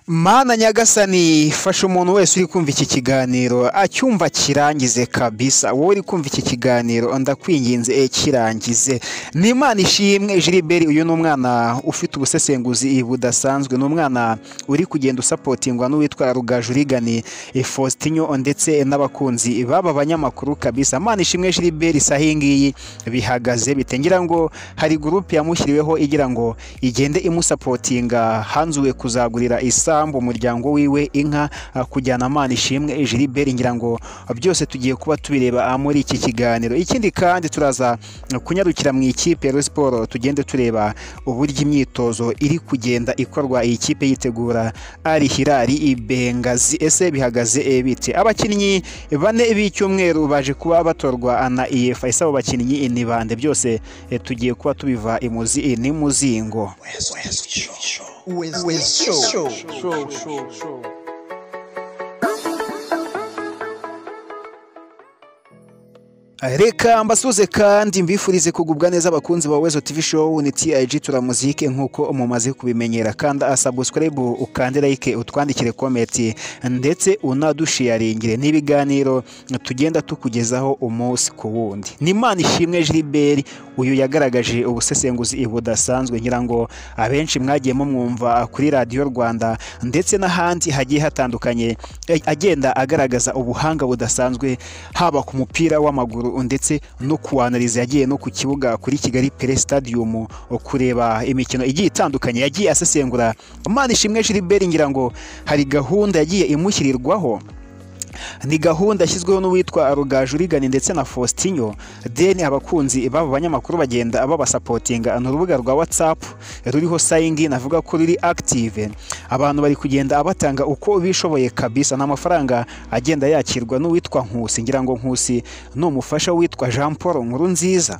Mana nyagasani fasha umuntu wese uri kumva iki kiganiro acyumva kirangize kabisa wowe uri kumva iki kiganiro ndakwinginze e kirangize ni imana ishimwe Gilbert uyu ni umwana ufite ubusesenguzi budasanzwe ni umwana uri kugenda usapotingwa n'uwitwa rugajurigani Faustinho ndetse n'abakunzi baba banyamakuru kabisa Mana ishimwe Gilbert saha iyi ngiyi bihagaze bite ngira ngo hari gurupe yamushyiriweho igira ngo igende imusapotinga hanzuwe kuzagurira isambu umuryango wiwe inka ah, kujyana amana ishimwe Gilbert ngira ngo byose tugiye kuba tubireba ah, muri iki kiganiro ikindi kandi turaza kunyarukira mu ikipe ya Rayon Sport tugende tureba uburyo imyitozo iri kugenda ikorwa iyi kipe yitegura Al Hilal i Bengazi ese bihagaze eh, bite abakinnyi bane b'icyumweru baje kuba batorwa na EFA ese abo bakinnyi eh, ni bande byose eh, tugiye kuba tubiva imuzi eh, n'imuzingo reka mbasuze kandi mbifurize kugubwa neza abakunzi ba wezo tv show ni tig turamuzike nk'uko mumaze kubimenyera kandi asabuscribe ukande like utwandikire komenti ndetse unadushiyaringire n'ibiganiro tugenda tukugezaho umunsi ku wundi ni imana ishimwe Gilbert uyu yagaragaje ubusesenguzi budasanzwe ngira ngo abenshi mwagiye mumwumva kuri radiyo rwanda ndetse n'ahandi hagiye hatandukanye eh, agenda agaragaza ubuhanga budasanzwe haba ku mupira w'amaguru ndetse no kuwanariza yagiye no ku kibuga kuri kigali pere stadium kureba imikino igiye itandukanye yagiye asesengura imana ishimwe Gilbert ngira ngo hari gahunda yagiye imushyirirwaho ni gahunda yashyizweho n'uwitwa rugajurigani ndetse na faustinho deni abakunzi b'abo banyamakuru bagenda babasapotinga ni urubuga rwa watsapu ruriho sayingi navuga ko ruri akitive abantu bari kugenda abatanga uko bishoboye kabisa ni amafaranga agenda yakirwa n'uwitwa nkusi ngira ngo nkusi ni umufasha witwa jean paul nkuru nziza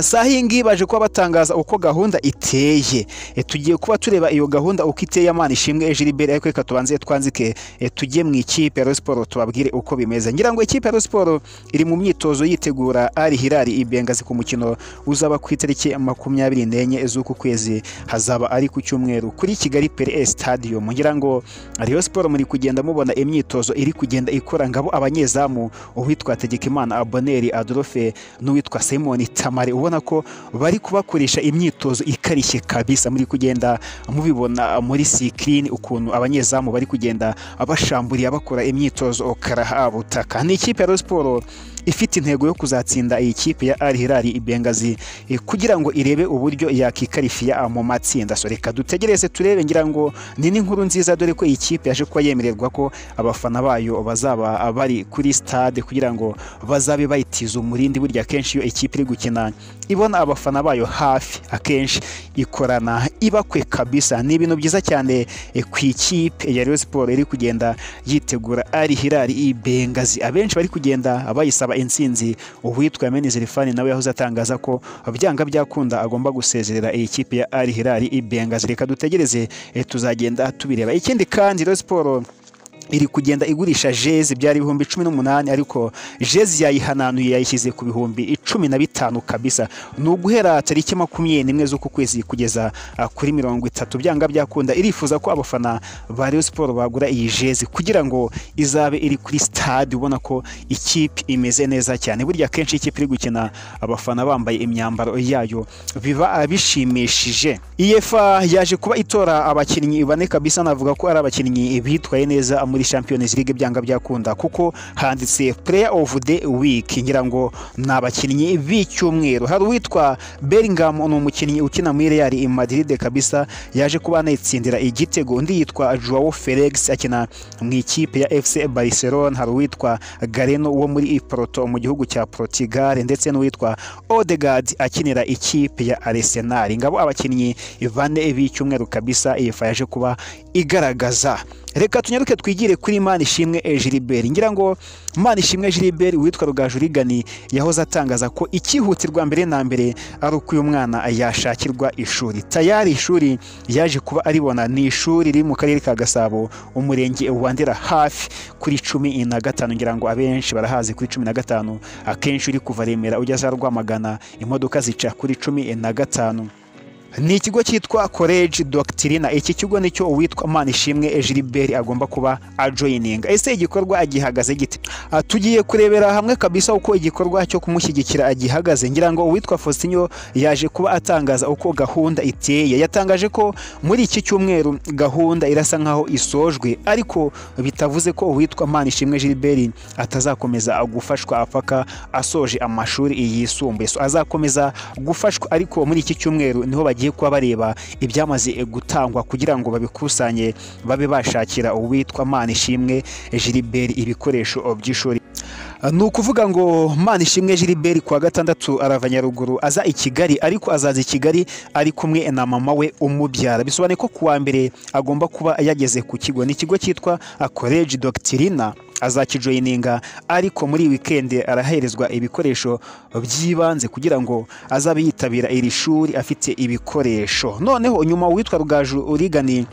saha iyi ngiyi baje kuba batangaza uko gahunda iteye E, tugiye kuba tureba iyo gahunda uko iteye amana ishimwe Gilbert ariko reka tubanze twanzike e, tujye mu ikipe ya Rayon Sport tubabwire uko bimeze ngira ngo ikipe ya Rayon Sport iri mu myitozo yitegura Al Hilal i Bengazi ku mukino uzaba ku itariki makumyabiri n'enye z'uku kwezi hazaba ari ku cyumweru kuri Kigali Pele Stadium ngira ngo Rayon Sport muri kugenda mubona imyitozo iri kugenda ikora ngabo abanyezamu uwitwa Tegekimana Aboneri Adolphe n'uwitwa Simon Tamari ubona ko bari kubakoresha imyitozo ikarishye kabisa muri kugenda mubibona muri sikirini ukuntu abanyezamu bari kugenda bashamburiye bakora imyitozo karahabutaka ni ikipe ya Rayon Sport ifite intego yo kuzatsinda iyi kipe ya Al Hilal i Bengazi eh, kugira ngo irebe uburyo yakikarifiya mu matsinda so reka dutegereze turebe ngira ngo ni n'inkuru nziza dore ko iyi kipe yaje kuba yemererwa ko abafana bayo bazaba bari kuri stade kugira ngo bazabe bayitiza umurindi burya akenshi iyo ikipe iri gukina ibona abafana bayo hafi akenshi ikorana ibakwe kabisa ni ibintu byiza cyane eh, ku ikipe ya Rayon Sport iri kugenda yitegura Al Hilal i Bengazi abenshi bari kugenda bayisaba intsinzi uwitwa Menizeri Fani nawe yahoze atangaza ko byanga byakunda agomba gusezerera iyi kipe ya Al Hilal i Bengazi reka dutegereze eh, tuzagenda tubireba ikindi kandi Rayon Sport iri kugenda igurisha jezi byari ibihumbi cumi n'umunani ariko jezi yayihananuye yayishyize ku bihumbi cumi na bitanu kabisa ni uguhera tariki makumyabiri n'imwe z'uku kwezi kugeza ah, kuri mirongo itatu byanga byakunda irifuza ko abafana ba Rayon Sport bagura iyi jezi kugira ngo izabe iri kuri stade ubona ko ikipe imeze neza cyane burya akenshi iyo ikipe iri gukina abafana bambaye imyambaro yayo biba ah, bishimishije iyefa yaje kuba itora abakinnyi bane kabisa navuga ko ari abakinnyi bitwaye neza muri Champions League byanga byakunda kuko handitse player of the week ngira ngo ni abakinnyi b'icyumweru hari uwitwa Bellingham ni umukinnyi ukina muri Real Madrid kabisa yaje kuba anayitsindira igitego undi yitwa Joao Felix akina mu ikipe ya FC Barcelona hari uwitwa Gareno wo muri Porto mu gihugu cya Portugal ndetse n'uwitwa Odegaard akinira ikipe ya Arsenal ngabo abakinnyi bane b'icyumweru kabisa iyi fa yaje kuba igaragaza reka tunyaruke twigire kuri Imana ishimwe eh, Gilbert ngira ngo Imana ishimwe Gilbert witwa Rugajurigani yahoze atangaza ko ikihutirwa mbere na mbere ari uko uyu mwana yashakirwa ishuri tayari ishuri yaje kuba aribona ni ishuri riri mu karere ka Gasabo umurenge wa Ndera hafi kuri cumi na gatanu ngira ngo abenshi barahazi kuri cumi na gatanu akenshi uri kuva Remera ujya za Rwamagana imodoka zica kuri cumi na gatanu ni ikigo cyitwa college doctrina iki kigo nicyo uwitwa manishimwe gilbert agomba kuba ajoyininga ese igikorwa gihagaze gite Ah, tugiye kurebera hamwe kabisa uko igikorwa cyo kumushyigikira gihagaze ngira ngo uwitwa faustinyo yaje kuba atangaza uko gahunda iteye yatangaje ko muri iki cyumweru gahunda irasa nkaho isojwe ariko bitavuze ko uwitwa manishimwe gilbert atazakomeza gufashwa paka asoje amashuri yisumbuye So, azakomeza gufashwa ariko muri iki cyumweru niho bagiye kuba bareba ibyamaze gutangwa kugira ngo babikusanye babe bashakira uwitwa manishimwe gilbert ibikoresho by'ishuri ni ukuvuga ngo manishimwe gilbert kuwa gatandatu arava nyaruguru aza i kigali ariko azaza i kigali ari kumwe na mama we umubyara bisobanuye ko kuwa mbere agomba kuba yageze ku kigo ni ikigo cyitwa college doctrina azakijoyininga ariko muri wikendi araherezwa ibikoresho by'ibanze kugira ngo azabe yitabira iri shuri afite ibikoresho noneho nyuma uwitwa rugaju urigani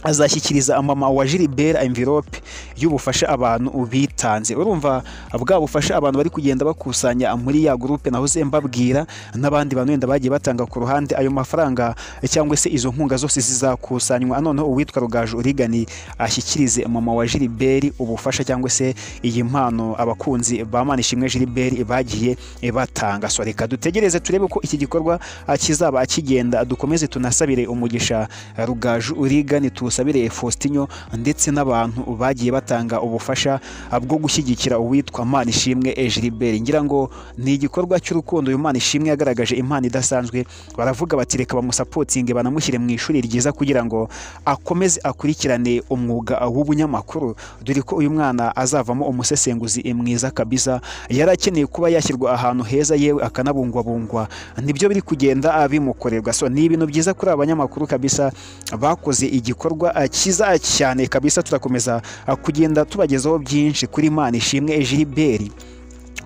azashyikiriza mama wa Gilbert envelope y'ubufasha abantu bitanze urumva bwa bufasha abantu bari kugenda bakusanya muri ya gurupe nahoze mbabwira n'abandi bantu wenda bagiye batanga ku ruhande ayo mafaranga cyangwa se izo nkunga zose zizakusanywa noneho uwitwa rugaju urigani ashyikirize mama wa Gilbert ubufasha cyangwa se iyi mpano abakunzi ba Manishimwe Gilbert bagiye batanga so reka dutegereze turebe ko iki gikorwa ah, kizaba kigenda dukomeze tunasabire umugisha ah, rugaju urigani tuwusabire Faustinyo ndetse n'abantu bagiye batanga ubufasha ah, bwo gushyigikira uwitwa Manishimwe Gilbert ngira ngo ni igikorwa cy'urukundo uyu Manishimwe yagaragaje impano idasanzwe baravuga bati reka bamusapotinge banamushyire mu ishuri ryiza kugira ngo akomeze akurikirane umwuga w'ubunyamakuru dore ko uyu mwana azavamo umusesenguzi mwiza kabisa yarakeneye kuba yashyirwa ahantu heza yewe akanabungwabungwa nibyo biri kugenda bimukorerwa so ni ibintu byiza kuri aba banyamakuru kabisa bakoze igikorwa ah, cyiza cyane kabisa turakomeza ah, kugenda tubagezaho byinshi kuri mana ishimwe Gilbert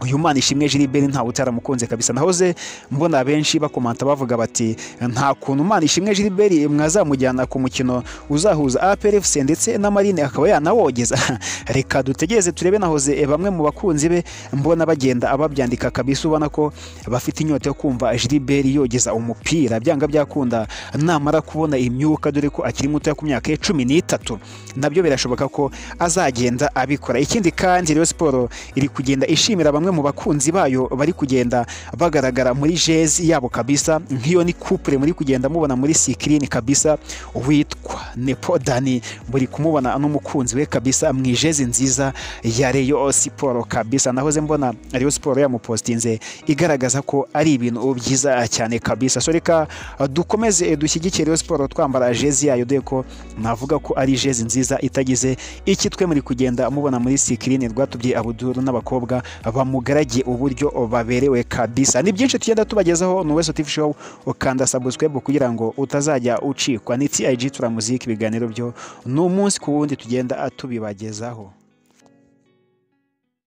uyu mwana ishimwe Gilbert ntawe utaramukunze kabisa nahoze mbona benshi bakomanta bavuga bati nta kuntu mwana ishimwe Gilbert mwazamujyana ku mukino uzahuza APR FC ndetse na Marine akaba yanawogeza reka dutegereze turebe nahoze bamwe mu bakunzi be mbona bagenda babyandika kabisa ubona ko bafite inyota yo kumva Gilbert yogeza umupira byanga byakunda namara kubona imyuka dore ko akiri muto ku myaka ye cumi n'itatu nabyo birashoboka ko azagenda abikora ikindi kandi Rayon Sport iri kugenda ishimira bamwe mu bakunzi bayo bari kugenda bagaragara muri jezi yabo kabisa nk'iyo ni couple muri kugenda mubona muri sikirini kabisa witwa Nepo Dani muri kumubona n'umukunzi we kabisa mu ijezi nziza ya Rayon Sport kabisa nahoze mbona Rayon Sport yamupostinze igaragaza ko ari ibintu byiza cyane kabisa so reka dukomeze dushyigikire Rayon Sport twambara jezi yayo dore ko navuga ko ari jezi nziza itagize iki twe muri kugenda mubona muri sikirini rwatubye Abuduru n'abakobwa bamugaragiye uburyo baberewe kabisa ni byinshi tugenda tubagezaho ni Weso TV Show ukanda subscribe kugira ngo utazajya ucikwa ni TIG turamuzika ibiganiro byo ni umunsi ku wundi tugenda tubibagezaho